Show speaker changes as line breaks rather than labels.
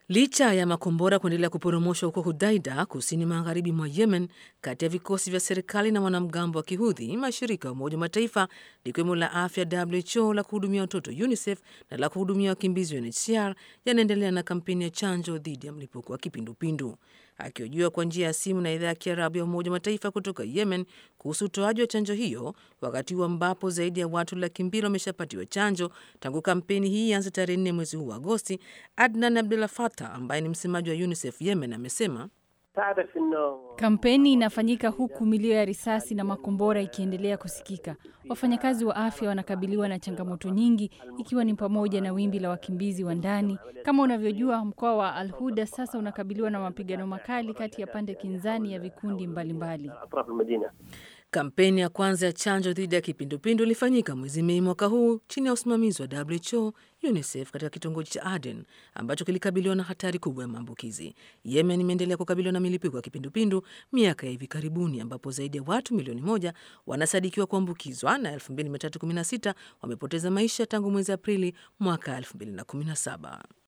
Licha ya makombora kuendelea kuporomoshwa huko Hudaida, kusini magharibi mwa Yemen, kati ya vikosi vya serikali na wanamgambo wa Kihudhi, mashirika ya Umoja wa Mataifa likiwemo la afya WHO, la kuhudumia watoto UNICEF na la kuhudumia wakimbizi UNHCR yanaendelea na kampeni ya chanjo dhidi ya mlipuko wa kipindupindu. Akihojiwa kwa njia ya simu na idhaa ya Kiarabu ya Umoja wa Mataifa kutoka Yemen kuhusu utoaji wa chanjo hiyo, wakati huu ambapo zaidi ya watu laki mbili wameshapatiwa chanjo tangu kampeni hii ianze tarehe nne mwezi huu wa Agosti, Adnan Abdullah Fatah ambaye ni msemaji wa UNICEF Yemen amesema
Kampeni inafanyika huku milio ya risasi na makombora ikiendelea kusikika. Wafanyakazi wa afya wanakabiliwa na changamoto nyingi, ikiwa ni pamoja na wimbi la wakimbizi wa ndani. Kama unavyojua, mkoa wa Al Huda sasa unakabiliwa na mapigano makali kati ya pande kinzani ya vikundi mbalimbali mbali.
Kampeni ya kwanza ya chanjo dhidi ya kipindupindu ilifanyika mwezi Mei mwaka huu chini ya usimamizi wa WHO, UNICEF katika kitongoji cha Aden ambacho kilikabiliwa na hatari kubwa ya maambukizi. Yemen imeendelea kukabiliwa na milipuko ya kipindupindu miaka ya hivi karibuni, ambapo zaidi ya watu milioni moja wanasadikiwa kuambukizwa na 2316 wamepoteza maisha tangu mwezi Aprili mwaka 2017.